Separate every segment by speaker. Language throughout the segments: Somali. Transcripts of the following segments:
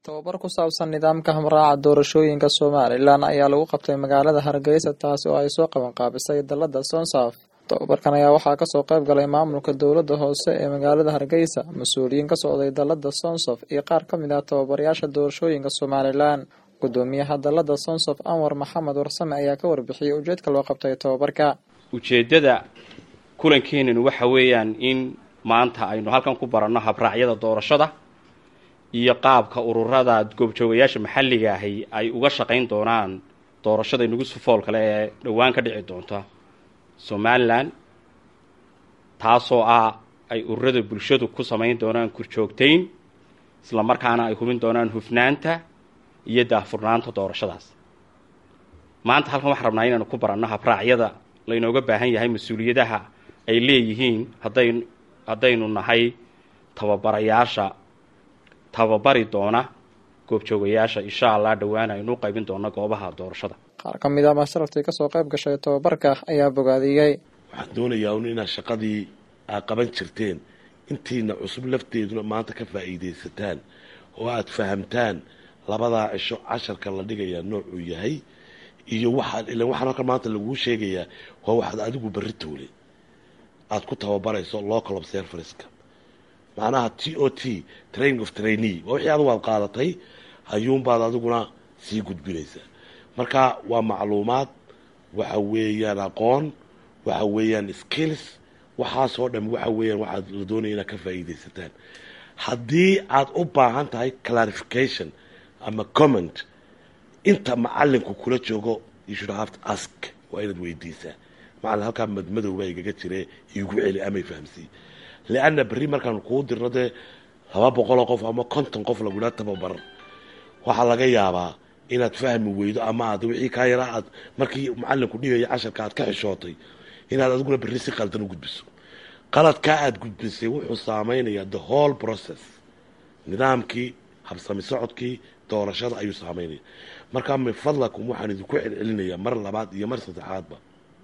Speaker 1: tababar ku saabsan nidaamka hamraaca doorashooyinka somalilan ayaa lagu qabtay magaalada hargeysa taasi oo ay soo qabanqaabisay dalada sonsaf tababarkan ayaa waxaa kasoo qayb galay maamulka dowlada hoose ee magaalada hargeysa mas-uuliyiin ka socday dalada sonsof iyo qaar ka mid ah tababarayaasha doorashooyinka somalilan gudoomiyaha dalada sonsof anwar maxamed warsame ayaa ka warbixiyey ujeedka loo qabtay tababarka
Speaker 2: ujeeddada kulankeenanu waxa weeyaan in maanta aynu halkan ku baranno habraacyada doorashada iyo qaabka ururada goobjoogayaasha maxalliga ahi ay uga shaqayn doonaan doorashada inagu sufool kale ee dhowaan ka dhici doonta somalilan taasoo ah ay ururada bulshadu ku samayn doonaan kurjoogtayn isla markaana ay hubin doonaan hufnaanta iyo daahfurnaanta doorashadaas maanta halkan waxaan rabnaa inaanu ku baranno habraacyada laynooga baahan yahay mas-uuliyadaha ay leeyihiin hadday haddaynu nahay tababarayaasha tababari doona goobjoogayaasha insha allah dhowaan aynu u qaybin doona goobaha doorashada
Speaker 1: qaar ka mid ah masharaftii kasoo qayb gashay tababarka ayaa bogaadiyey
Speaker 3: waxaan doonayaa un inaad shaqadii aad qaban jirteen intiina cusub lafteeduna maanta ka faa'iidaysataan oo aada fahamtaan labadaa cisho casharka la dhigayaa noocuu yahay iyo waxaad ilan waxaan halkan maanta laguu sheegayaa waa waxaad adigu berri toole aada ku tababarayso local observerska macnaha t o t training of trainee waa wixii adigu aad qaadatay ayuunbaad adiguna sii gudbinaysaa marka waa macluumaad waxa weeyaan aqoon waxa weeyaan skills waxaasoo dham waxa weeyaan waxaad la doonaya inaad ka faa'iidaysataan haddii aad u baahan tahay clarification ama comment inta macalinku kula joogo you should have to ask waa inaad weydiisaa macalin halkaa madmadowbaa igaga jire igu celi amay fahamsiiy leanna berri markaan kuu dirno dee laba boqoloo qof ama konton qof lagula tababar waxaa laga yaabaa inaad fahmi weydo ama aad wixii kaa yaraa aad markii macalinku dhigaya casharka aad ka xishootay inaad adiguna berri si qaldan u gudbiso qaladkaa aad gudbisay wuxuu saameynayaa the whole process nidaamkii habsami socodkii doorashada ayuu saameynaya markaa min fadlakum waxaan idinku celcelinayaa mar labaad iyo mar saddexaadba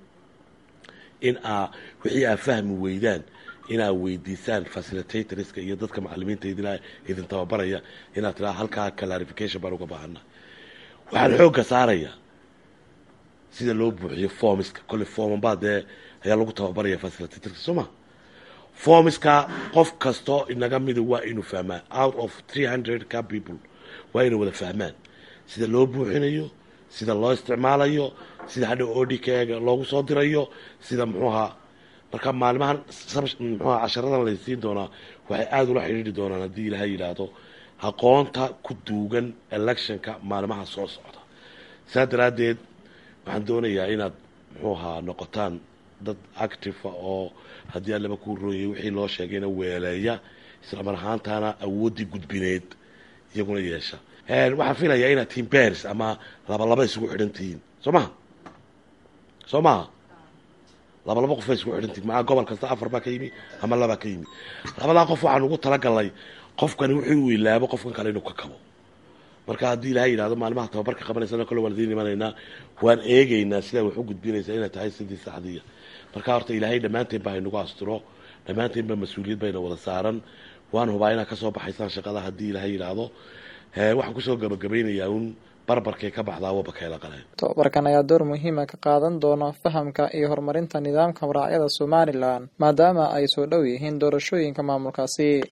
Speaker 3: in aa wixii aad fahmi weydaan inaad weydiisaan facilitatorska iyo dadka macalimiinta idin tababaraya inaad tiraa halkaa clarification baan uga baahana waxaan xoogga saarayaa sida loo buuxiyo formiska kolle formanbaa dee ayaa lagu tababaraya facilitatorska soo ma formiska qof kastoo inaga mida waa inuu fahmaa out of three hundred ka people waa inay wada fahmaan sida loo buuxinayo sida loo isticmaalayo sida hadhow odikga loogu soo dirayo sida muxuuha marka maalimahan muxuha casharadan laysiin doonaa waxay aada ula xidhiidri doonaan haddii ilaahay yidhaahdo aqoonta ku duugan electionka maalimaha soo socda saa daraaddeed waxaan doonayaa inaad muxuu ahaa noqotaan dad activa oo haddii allaba kuu rooyay wixii loo sheegayna weeleeya isla mar ahaantaana awooddii gudbineed iyaguna yeesha waxaan filayaa inaad tihiin bers ama laba laba isugu xidhan tihiin soo maha soo maha laba laba qof bay isugu xidhan tihiin maaa gobol kasta afar baa ka yimi ama labaa ka yimi labadaa qof waxaan ugu talagalnay qofkani wuxuu u ilaabo qofkan kale inuu ka kabo marka haddii ilahay yidhahdo maalimaha tababarka qabanaysan kale waan idiin imanaynaa waan eegaynaa sidaa wax u gudbinaysaa inay tahay sidii saxdiya marka horta ilaahay dhammaanteen baa haynagu asturo dhammaanteen baa mas-uuliyad bayna wada saaran waan hubaa inaad kasoo baxaysaan shaqada haddii ilaahay yidhaahdo waxaan kusoo gabagabaynayaa un barbarkay ka baxdaa wabakayla qaleen
Speaker 1: tababarkan ayaa door muhiima ka qaadan doona fahamka iyo horumarinta nidaamka habraacyada somalilan maadaama ay soo dhow yihiin doorashooyinka maamulkaasi